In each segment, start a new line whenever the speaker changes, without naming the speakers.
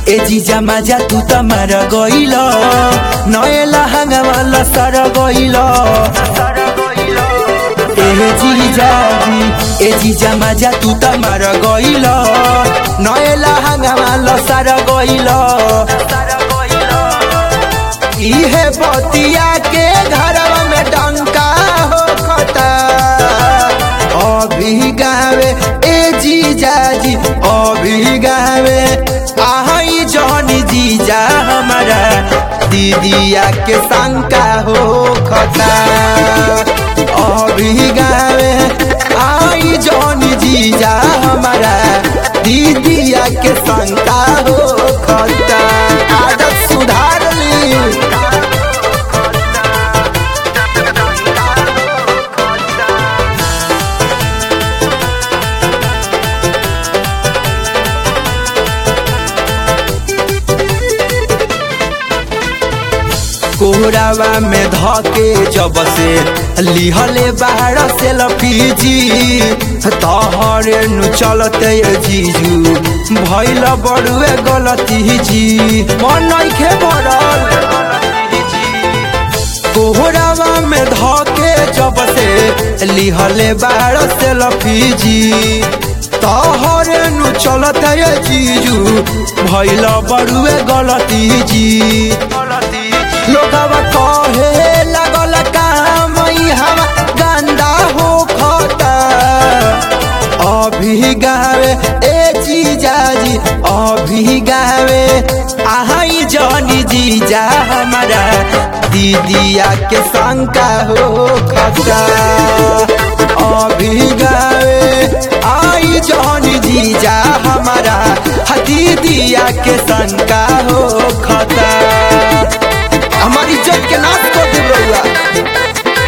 ए जीजा माजा तू त मार गइल नएला हाङ्गामा सर गइल ए जीजा ए जीजा माजा तू त मार गइल नएला हाङ्गामा सर गइल इहे बतिया के घरवा में डंका हो खता अभी गावे ए जीजा जी अभी गावे आहई जहनी जीजा हमारा दीदिया के शंका हो खता अभी गावे आई जहनी जीजा हमारा दीदिया के शंका हो खता आदत सुधार ली कोहरावा में धके जब से लिहले बाहर से लफीजी तहरे नु चलते जीजू भैल बड़ुए गलती जी मन नइखे भरल कोहरावा में धके जब से लिहले बाहर से लफीजी तहरे नु चलते जीजू भैल बड़ुए गलती जी लोगवा कहे लगल काम हम गंदा हो खता अभी गावे ए जीजा जी अभी गावे आहई जनी जीजा हमारा दीदिया के शंका हो खता अभी गावे आई जनी जीजा हमारा दीदिया के शंका हो खता हमारी इज्जत के नाश कर दे रहुआ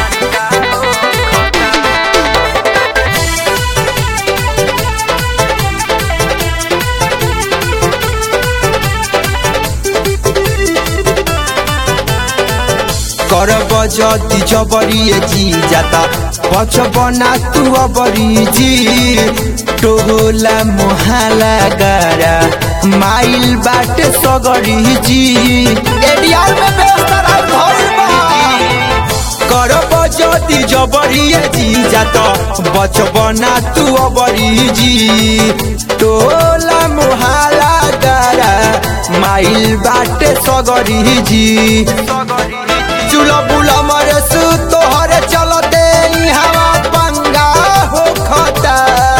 करब जति जबरी जी जाता बचबना तू अबरी जी टोला मोहाला गारा माइल बाटे सगरी जी एडियार में व्यवस्था राउर भइल बा करब जति जबरी जी जात बचबना तू अबरी जी टोला मोहाला गारा माइल बाटे सगरी जी चूल्हा बुला मरे सु तोहरे चलते हवा पंगा हो खता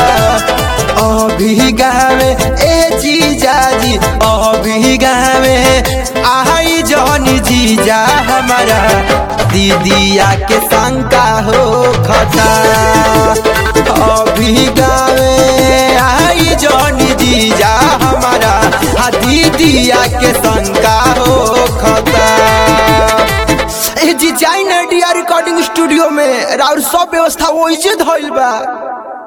अभी गावे ए जीजा जी अभी गावे आई जहनी जीजा हमारा दीदिया के शंका हो खता अभी गावे आई जहनी जीजा हमारा दीदिया के शंका हो खता डिजाइन आइडिया रिकॉर्डिंग स्टूडियो में और सब व्यवस्था वही धइल बा